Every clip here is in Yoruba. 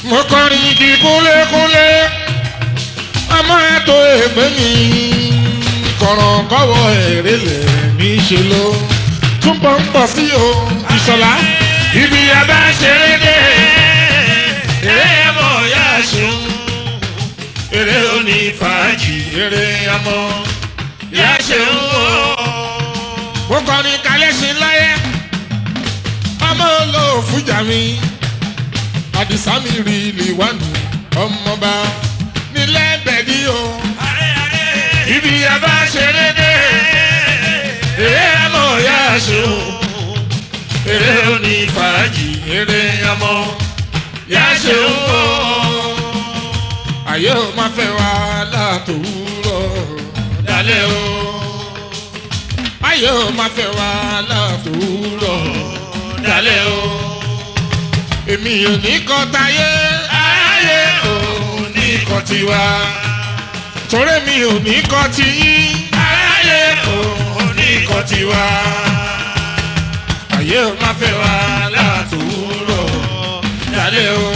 mo kọrin igi kúnlékúnlé ọmọ ètò ègbé mi kọ̀ràn kọ́wọ́ èrè lẹ̀ mí ṣe ló túbọ̀ ń pọ̀ sí o ìṣọ̀lá ibi abá ṣeré dé eré ọmọ ya ṣeun eré òní fàájì eré ọmọ ya ṣeun o. mo kọrin kalẹ̀ sí láyé ọmọ olóòfújà mi àdìsá mi rí liwanu ọmọba nílẹ̀ bẹ̀ẹ́dì o. ibi abá ṣeré dé eré ọmọ ya ṣeun eré òní fàájì eré ọmọ ya ṣeun o. ayé o máa fẹ́ wá látòwúrọ̀ dalẹ́ o. ayé o máa fẹ́ wá látòwúrọ̀ dalẹ́ o. èmi ò ní kọ́ táyé ayé ò ní kọ́ tiwa. torí mi ò ní kọ́ tiyín ayé ò ní kọ́ tiwa. ayé ò máa fẹ́ wá látòwúrọ̀ dalẹ́ o.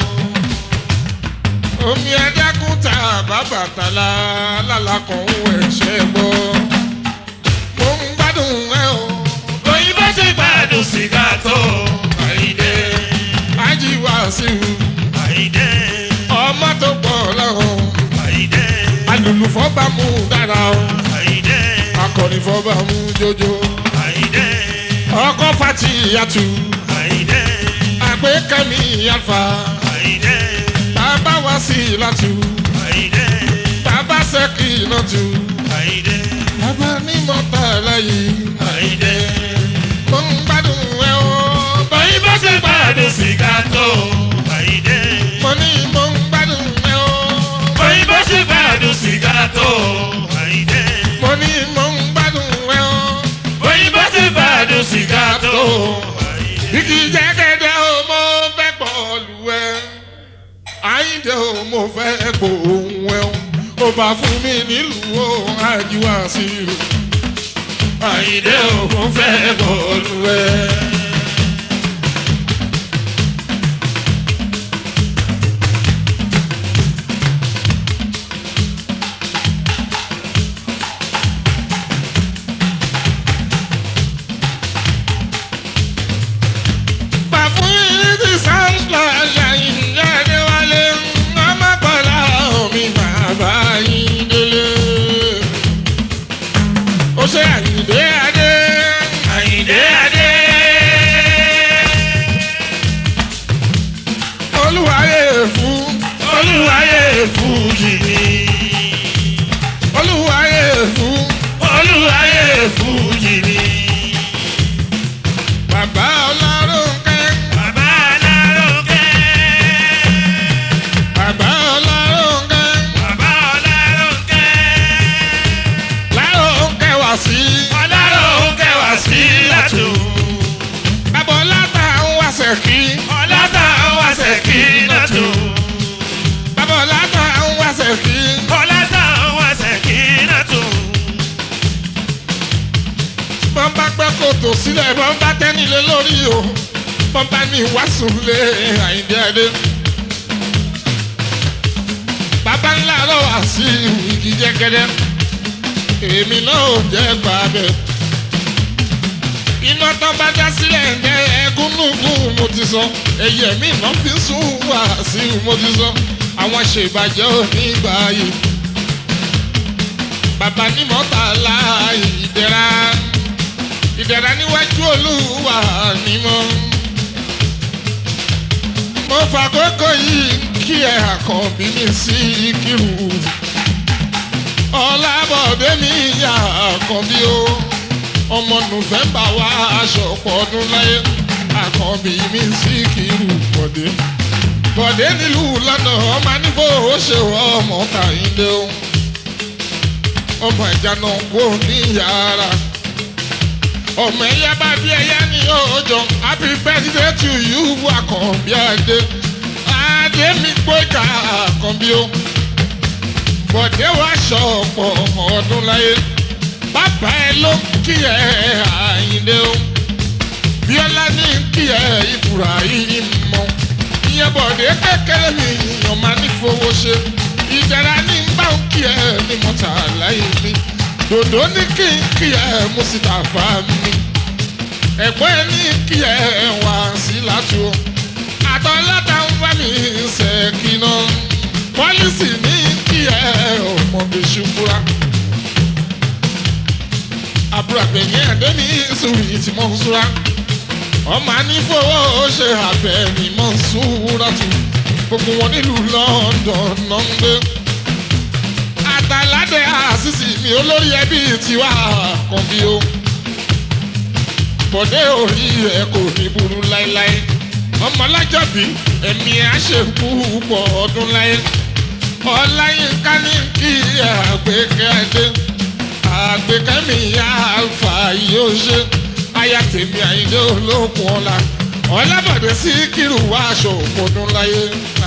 omi adágún ta bàbà tàlà lálàkọ̀ ń wẹ̀ ṣẹ́ gbọ́. mo ń gbádùn ẹ o. òyìnbó ti gbádùn sìgá tó àìdè ajíwá sí i. Àyìndé, ọmọ tó pọ̀ lọ́hùn. Àyìndé, alùlùfọ́ bá mú dára o. Àyìndé, akọ̀nìfọ́ bá mú jójó. Àyìndé, ọkọ̀ fati yàtú. Àyìndé, àgbékẹ́mi yàfa. Àyìndé, bàbá wá sí i látú. Àyìndé, bàbá sẹ́kì iná tú. Àyìndé, bàbá ní mọ́tà lẹ́yìn. Àyìndé. mo ń gbádùn ẹ o. bọ́yìn bá ṣe gbádùn sìgá tó. Àyìndé, mo ní mo ń gbádùn ẹ o. bọ́yìn bá ṣe gbádùn sìgá tó. Àyìndé, mo ní mo ń gbádùn ẹ o. bọ́yìn bá ṣe gbádùn sìgá tó. Igi jẹ́gẹ́dẹ́ o mo fẹ́ bọ́ọ̀lù ẹ. Àyíǹde o mo fẹ́ gbòòhùn ẹ o. Ó bá fún mi nílùú o, àjíwá sí i. Àyíǹde o mo fẹ́ bọ́ọ̀lù ẹ. Bá fún yín ní sáńsì àyìn jáde wálé. Ọmọ pọ̀lá omi bàbá yín délé. Ó ṣe àyìndé adé. Àyìndé adé. Olúwayé fún. Olúwayé fún yìí. Olúwayé fún. Olúwayé fún yìí. Bàbá ọlọ́run kẹ́. Bàbá Aláròkè, Bàbá ọlọ́run kẹ́. Bàbá Aláròkè, Láròun kẹ́ wá sí. Aláròkè wá sí látò. Bàbá ọlọ́ta ń wá sẹ̀kí. Ọlátà wá sẹ̀kí látò. Bàbá ọlọ́ta ń wá sẹ̀kí. Ọlátà wá sẹ̀kí látò. Bọ́n bá gbẹ́ kòtò sílẹ̀ bọ́n bá tẹ́nilé lórí o. Bọ́n bá ní ìwásùn lé Àyìndé Adé. Bàbá ńlá lọ wá sí igi jẹ́gẹ́dẹ́. Èmi náà ò jẹ́ gbàgbẹ́. Iná tán bá dá sílẹ̀ ń jẹ́ ẹgúnnúgún mo ti sọ. Ẹyẹ mi náà fi ń sún wá sí mo ti sọ. Àwọn ṣèbàjẹ́ ò ní gbà yìí. Bàbá ní mọ́tàlá ìdẹ̀ra ìdẹ̀ra níwájú olúwa ni mo. mo fàkókò yìí kí ẹ àkànbí mi sí kírù. ọlábọ̀dé mi yà àkànbí o. ọmọ nùfẹ̀mbà wá aṣọ pọ̀dún láyé. àkànbí mi sí kírù bọ̀dé. bọ̀dé nílùú lọ́nà ọmọ nífò ó ṣe ọmọ kàyíndé o. ọmọ ìjà náà kò ní yàrá ọmọ ẹyẹ bá bí ẹyẹ ní ọjọ́ happy birthday to you àkànbí adé adé mi gbójà àkànbí o bọ̀dé wá ṣọ̀pọ̀ ọdún láyé bàbá ẹ ló ń kí ẹ àyìnlé o bíọ́lá ní kí ẹ ìbúra yìí mọ́ ìyẹn bọ̀ bọ̀dé kékeré mi èèyàn máa ní fowó ṣe ìdára ní báńkì ẹ̀ ní mọ́tà láyé mi dòdò ní kí n kí ẹ mú síta fà mí ẹ̀gbọ́n ẹ ní kí ẹ wá sí látú àtọ́láta ń bá mi ṣèkínà pọ́lísì ní kí ẹ ọmọ mi ṣubúra àbúrò àgbẹ̀yìn ẹ̀dẹ́ mi sùúrù tí mo ń súra ọmọ anífowó ṣe àbẹ̀ mi mọ̀ ń súra tù gbogbo wọn nílùú London náà ń gbé àtàládé àṣìṣì mi olórí ẹbí tiwa kan bí o bọ̀dé orí ẹ̀ kò ní burú láéláé ọmọ alájọbí ẹ̀mí àṣekú pọ̀ ọdún láyé ọláyínká ní kí àgbékẹ́ adé àgbékẹ́ mi àfà yóò ṣe aya tèmi àyíndé olókun ọ̀la ọlábọ̀dé sí kírù wá aṣọ òpónú láyé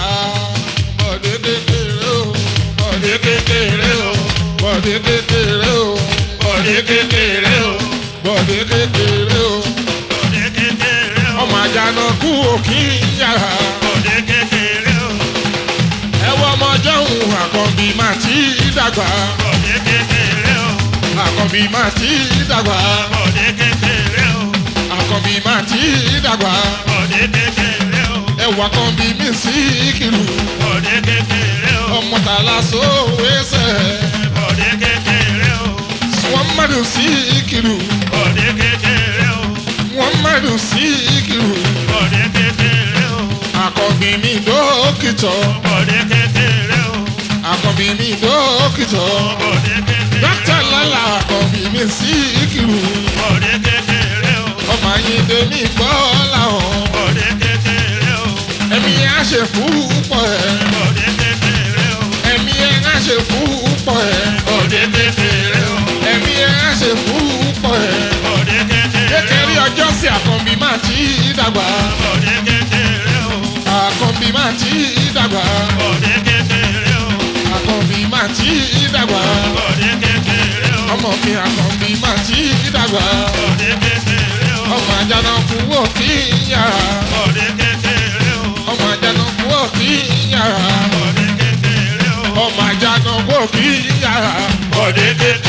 bọ̀dé kékeré o bọ̀dé kékeré o bọ̀dé kékeré o bọ̀dé kékeré o bọ̀dé kékeré o Bọ̀dé kékeré o. ọmọ àjànà kú òkì yàrá Bọ̀dé kékeré o. ẹwọ ọmọ jọ̀hún àkànbí máa ti dàgbà Bọ̀dé kékeré o. àkànbí máa ti dàgbà Bọ̀dé kékeré o. àkànbí máa ti dàgbà Bọ̀dé kékeré o. ẹwà àkànbí mi sí kìlù Bọ̀dé kékeré o. ọmọ tàlà sówésẹ̀ Bọ̀dé kékeré o. wọ́n mọ̀dù sí kìlù Bọ̀dé kékeré o. wọ́n mọ̀dù sí kìlù Bọ̀dé kékeré o. àkànbí mi dókítọ̀ Bọ̀dé kékeré o. àkànbí mi dókítọ̀ Bọ̀dé kékeré o. dókítà lọ́la àkànbí mi sí kìlù Bọ̀dé kékeré o. ọmọ ayíǹde mi gbọ́ làwọn. Bọ̀dé kékeré o. ẹ̀mí á ṣe púpọ̀ ẹ̀ Bọ̀dé kékeré o. ẹ̀mí ẹ̀ á ṣe púpọ̀ ẹ̀ Bọ̀dé kékeré o. ẹ̀mí ẹ̀ á ṣe púpọ̀ ẹ̀ Bọ̀dé kékeré o. kékeré ọjọ́ sí àkànbí máa ti dàgbà Bọ̀dé kékeré o. àkànbí máa ti dàgbà Bọ̀dé kékeré o. àkànbí máa ti dàgbà Bọ̀dé kékeré o. ọmọ mi àkànbí máa ti dàgbà Bọ̀dé kékeré o. ọmọ àjànà kú wò kí yàrá Bọ̀dé kékeré o. ọmọ àjànà kú wò kí yàrá Bọ̀dé kékeré o. ọmọ àjànà kú wò kí yàrá Bọ̀dé kékeré